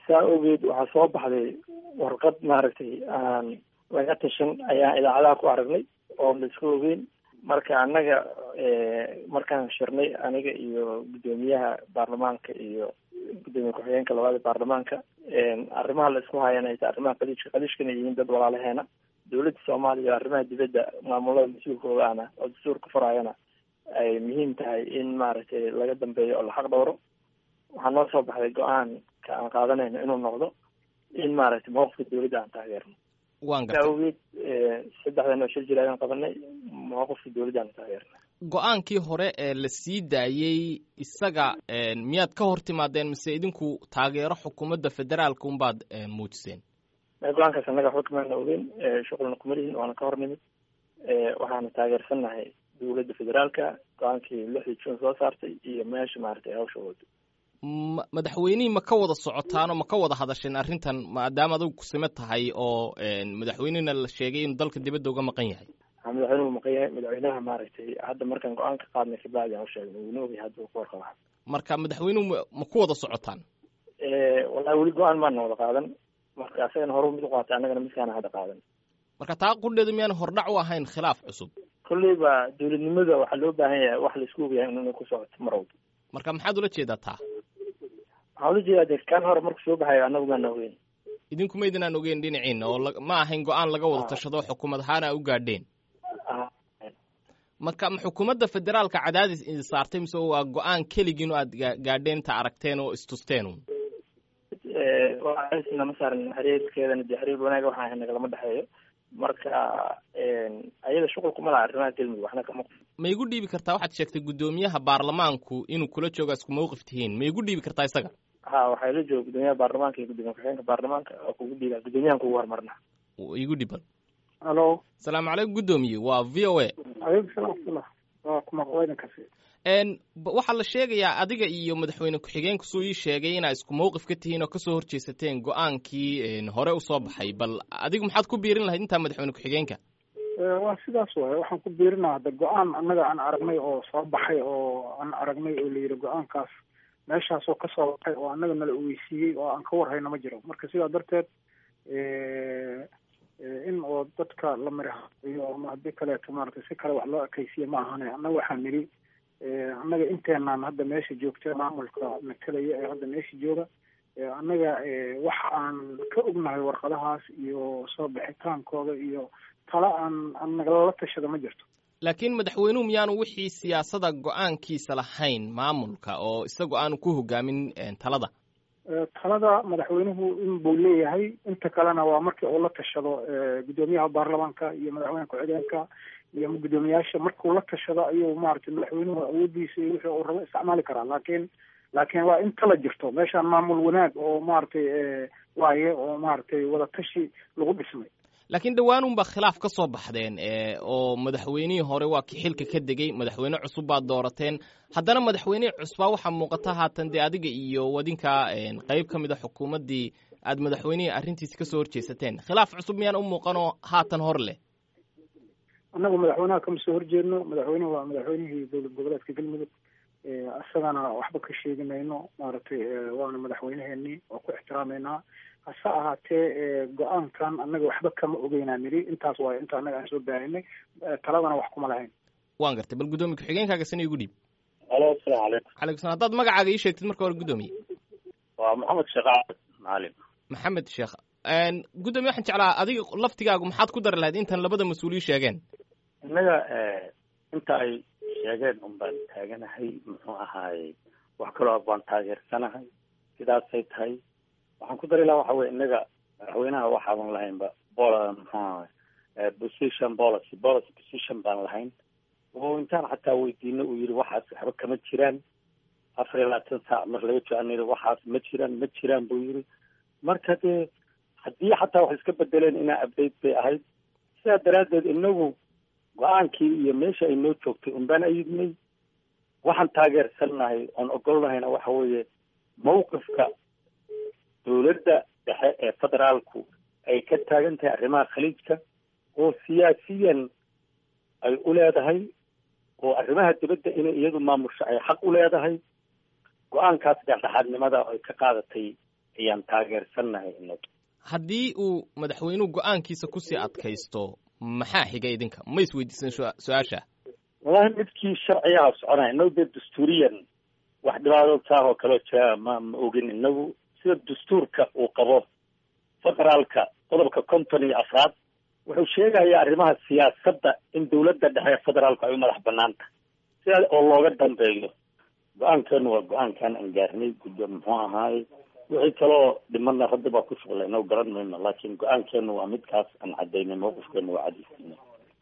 saa ogeed waxaa soo baxday warqad maaragtay aan laga tashan ayaan idaacadaha ku aragnay oo la iska ogeyn marka annaga markaan shirnay aniga iyo guddoomiyaha baarlamaanka iyo guddoomiye ku-xigeenka labaad ee baarlamaanka arrimaha la isku hayana ay tahay arrimaha qadiishka qadiishkana yihiin dad walaalaheena dowladda soomaaliya arrimaha dibadda maamulada mas-uulkooda ahna oo dastuurka furaayana ay muhiim tahay in maaragtay laga dambeeyo oo la xaq dhowro waxaa noo soo baxday go-aanka aan qaadanayno inuu noqdo in maaragtay mawqifka dowladda aan taageerno waan saa gartay awgeed saddexdan oo shir jir ayaan qabanay mawqifka dowladda aan taageerna go-aankii hore ee la sii daayey isaga miyaad ka hor timaadeen mise idinku taageero xukuumadda federaalka unbaad muujiseen go-aankaas annaga waxba kamaana ogeyn shuqulna kuma lihin waana ka hor nimid waxaana taageersannahay dowladda federaalka go-aankii lixdii june soo saartay iyo meesha maaragtay hawsha wado ma madaxweynihii ma ka wada socotaan oo ma ka wada hadasheen arrintan maadaama adigu kusime tahay oo madaxweynihina la sheegay inuu dalka dibadda uga maqan yahay waxaa madaxweynuhu maqan yahay madaxweynaha maaragtay hadda markaan go-aan ka qaadnay kabacdi aan usheegnay wuuna ogyahay hadda uu ka warqaba marka madaxweynuhu ma- ma ku wada socotaan wallahi weli go-aan maana wada qaadan marka asagana horu mid u qaatay annagana midkaana hadda qaadan marka taa qudheedu miyaan hordhac u ahayn khilaaf cusub kolleyba dowladnimada waxaa loo baahan yahay wax la isku ogyahay inay ku socoto mar walba marka maxaad ula jeedaa taa waxaan ula jeedaa de kan hore marku soo baxayo annagu maana ogeyn idinku maydinaan ogeyn dhinaciina oo la- ma ahayn go-aan laga wada tashado xukuumad ahaan a u gaadheen Ah, marka ma xukuumadda federaalka cadaadis idin saartay mise waa go-aan keligiin oo aad ga- gaadheen inta aragteen oo istusteen un eh, waxaa nama saaran xiriirkeedana dee xiriir wanaaga waxaa ahay nagalama dhexeeyo marka ayada shuqul kuma laha arrimaha galmudug waxna kama ma igu dhiibi kartaa waxaad sheegtay guddoomiyaha baarlamaanku inuu kula jooga isku mawqif tihiin ma igu dhiibi kartaa isaga ha waxaa ila jooga guddoomiyaha baarlamaanka iyo guddoomiye ku-xigeenka baarlamaanka oo kugu dhiiba guddoomiyahan kugu hormarna igu dhiban alo asalaamu calaykum guddoomiye waa v o a aleykum salaam waraxmatullah waa kuma waydankasi n b- waxaa la sheegayaa adiga iyo madaxweyne ku-xigeenku suu ii sheegay inaa isku mawqif ka tihiin oo kasoo horjeesateen go-aankii n hore usoo baxay bal adigu maxaad ku biirin lahayd intaa madaxweyne ku-xigeenka waa sidaas waaye waxaan ku biirinaa hadda go-aan annaga aan aragnay oo soo baxay oo aan aragnay oo la yidhi go-aankaas meeshaasoo kasoo baxay oo annaga nala ogeysiiyey oo aan ka warhayna ma jiro marka sidaa darteed in oo dadka la mirahayo ama haddii kaleeto maaragtay si kale wax loo ekaysiye ma ahane annaga waxaan nidhi annaga inteenaan hadda meesha joogta maamulka matalaya ee hadda meesha jooga annaga wax aan ka ognahay warqadahaas iyo soo bixitaankooda iyo tala aan aan nagalala tashada ma jirto laakiin madaxweynuhu miyaanu wixii siyaasada go-aankiisa lahayn maamulka oo isagu aanu ku hogaamin talada talada madaxweynuhu in buu leeyahay inta kalena waa markii uu la tashado guddoomiyaha baarlamaanka iyo madaxweyne ku-xigeenka iyo guddoomiyaasha markuu la tashado ayuu maaragtay madaxweynuhu awoodiisa iyo wixii uu rabo isticmaali karaa laakiin laakiin waa in tala jirto meeshaan maamul wanaag oo maaragtay waaye oo maaragtay wadatashi lagu dhismay laakiin dhawaanunbaa khilaaf ka soo baxdeen oo madaxweynihii hore waa ki xilka ka degey madaxweyne cusub baad doorateen haddana madaxweynihii cusbaa waxaa muuqata haatan dee adiga iyo wadinka qeyb ka mid a xukuumaddii aad madaxweynihii arrintiisi kasoo horjeesateen khilaaf cusub miyaan u muuqanoo haatan hor leh annagu madaxweynaha kama soo horjeedno madaxweynuhu waa madaxweynihii dowlad goboleedka galmudug isagana waxba ka sheegi mayno maaragtay waana madaxweyneheenii oo ku ixtiraameynaa hase ahaatee go-aankan annaga waxba kama ogeynaa nidhi intaas waayo inta annaga aan soo baahinay taladana wax kuma lahayn waan gartay bal guddoomiye ku-xigeenkaaga sana igu dhiib alo asalaamu calaykum calaykum salam haddaad magacaaga ii sheegtid marka hore guddoomiye waa maxamed sheekh axmed macalin maxamed sheekh guddoomiye waxaan jeclaa adiga laftigaagu maxaad ku dari lahayd intan labada mas-uuliyi sheegeen innaga inta ay sheegeen un baan taaganahay muxuu ahaaye wax kaloo baan taageersanahay sidaasay tahay waxaan ku dari lahaa waxa weye innaga madaxweynaha waxaadan lahaynba bol muxuu ahay position policy policy position baan lahayn oo intaan xataa weydiino uu yihi waxaas waxba kama jiraan afar iyo labaatan saac mar laga jooaniri waxaas ma jiraan ma jiraan buu yihi marka dee haddii xataa wax iska bedeleen inaa update bay ahayd sidaa daraaddeed inagu go-aankii iyo meesha ay noo joogtay unbaan ayidnay waxaan taageersannahay oon ogolnahayna waxa weeye mawqifka dowladda dhexe ee federaalku ay ka taagan tahay arrimaha khaliijka oo siyaasiyan ay u leedahay oo arrimaha dibadda inay iyadu maamusho ay xaq u leedahay go-aankaas dhexdhexaadnimada ay ka qaadatay ayaan taageersannahay inaga haddii uu madaxweynuhu go-aankiisa kusii adkaysto maxaa xiga idinka ma isweydiisan su-aasha wallahi midkii sharcigaha soconaya inagu dee dastuuriyan wax dhibaato taah oo kaloo jira ma ma ogin inagu sida dastuurka uu qabo federaalka qodobka konton iyo afraad wuxuu sheegayaa arrimaha siyaasadda in dawladda dhexe federaalku ay u madax banaan tahay sidaa oo looga dambeeyo go-aankeenu waa go-aankaan aan gaarnay guddo muxuu ahaaye wixii kaloo dhimana hadda baa ku shuqlay inagu garan mayno laakiin go-aankeenu waa midkaas aan cadaynay mawqifkeenu waa cadiisina